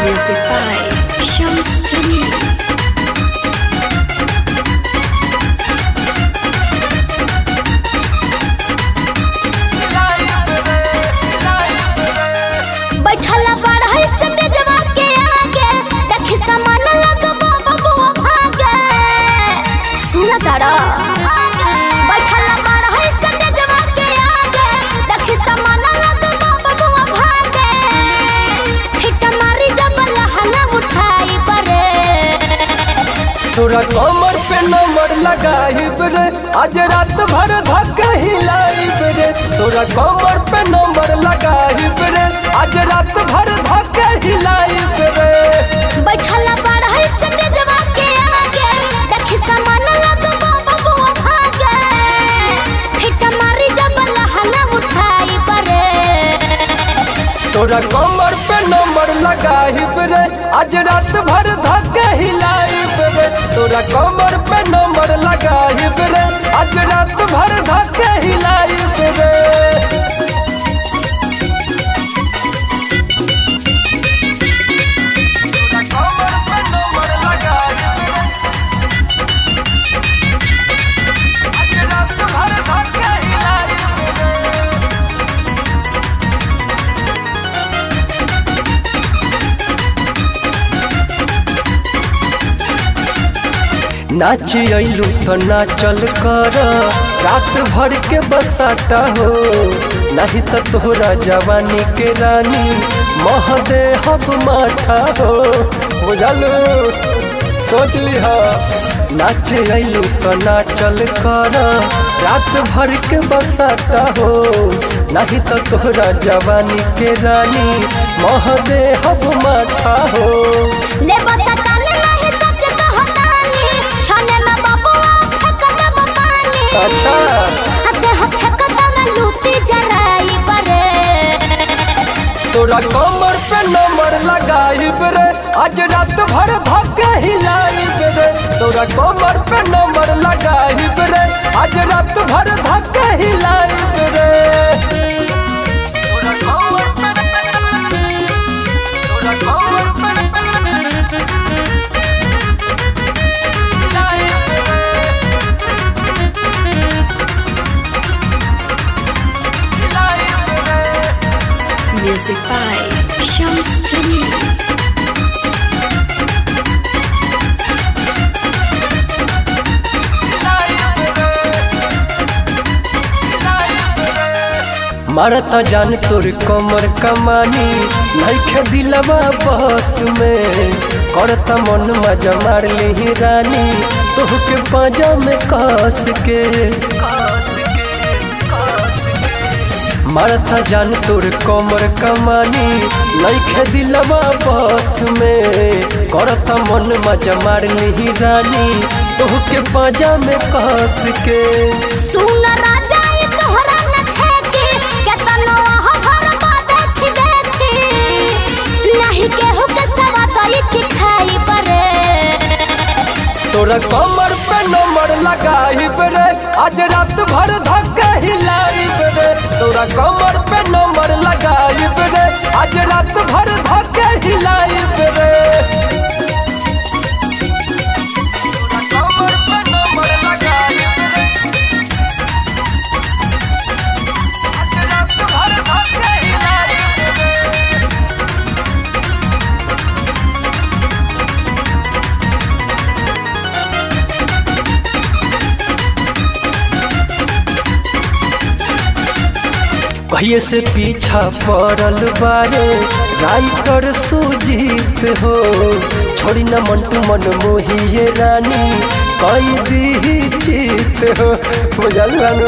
Music by Shams Jamil. बैठल बाढ़ से जवा के आगे देखी समान लगबो बबुआ भागे सुन तारा बैठल बाढ़ से जवा के आगे देखी समान लगबो बबुआ भागे हिट मारी जब लहना उठाई परे तोरा कमर पे नंबर लगाइब रे आज रात भर धक्का हिलाइब रे तोरा कमर पे नंबर लगाइब रे आज रात भर धक्का हिलाइब रे बैठल बाढ़ से जवा के आगे देखी समान लगबो बबुआ भागे हिट मारी जब लहना उठाई परे तोरा कमर पे नंबर लगाइब रे आज रात भर धक्का हिलाइब रे तोरा कमर पे नंबर लगाइब रे आज रात भर धक्का हिलाइब रे तोरा कमर पे नंबर लगाइब रे आज रात भर धक्का हिलाइब रे नाच अइलू तो नाचल कर रात भर के बसाता हो नहीं तो तोहरा जवानी के रानी मह दे हब माठा हो बुझलू सोच लिह नाच अइलू तो नाचल कर रात भर के बसाता हो नहीं तो तोहरा जवानी के रानी मह दे हब माठा हो ले बसताने नहीं सच कहतानी छाने में बबुआ फेंक दब पानी अच्छा हते हथ फेंक दब लूटी जराई परे तोरा कमर पे नंबर लगाइब रे आज रात भर धक्का हिलाइब रे तोरा कमर पे नंबर लगाइब रे आज रात भर धक्का हिलाइब रे तोरा कमर पे तोरा कमर पे हिलाइब रे हिलाइब रे Music by Shams Jamil. मारता जान तोर कमर कमानी नइखे दिलवा बस में करता मन मजा मार ली रानी तोहके पाजा में कस के मारता जान तोर कमर कमानी नइखे दिलवा बस में करता मन मजा मार ली रानी तोहके पाजा में कस के सुन राजा ये तोहरा न ठेकी केतनो हो घर बा देखी देखी नहीं केहू के सवा तो इठी खाई परे तोरा कमर पे नंबर लगाइब रे आज रात भर धक्का हिलाइब रे तोरा कमर पे नंबर लगाइब रे आज रात भर धक्का हिलाइब रे तोरा कमर पे नंबर लगाइब रे आज रात भर धक्का हिलाइब रे कहिए से पीछा पड़ल बारे राइटर सुजीत हो छोड़ी न मंटू मन मोहिए रानी कई दी चित हो बुझल बानो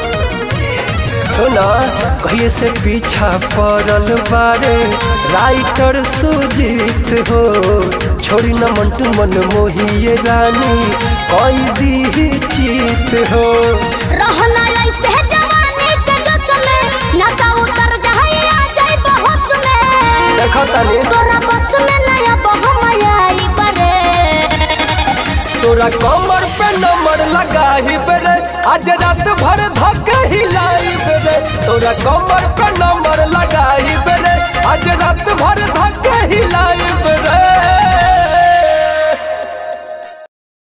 सुना कहिए से पीछा पड़ल बारे राइटर सुजीत हो छोड़ी न मंटू मन मोहिए रानी कई दी चित हो रहना ऐसे जवानी के जस में नशा उतर जाए आ जाए बहोश में देखो तनी तोरा बस में नया बहमयाई परे तोरा कमर पे नंबर लगाही रे आज रात भर धक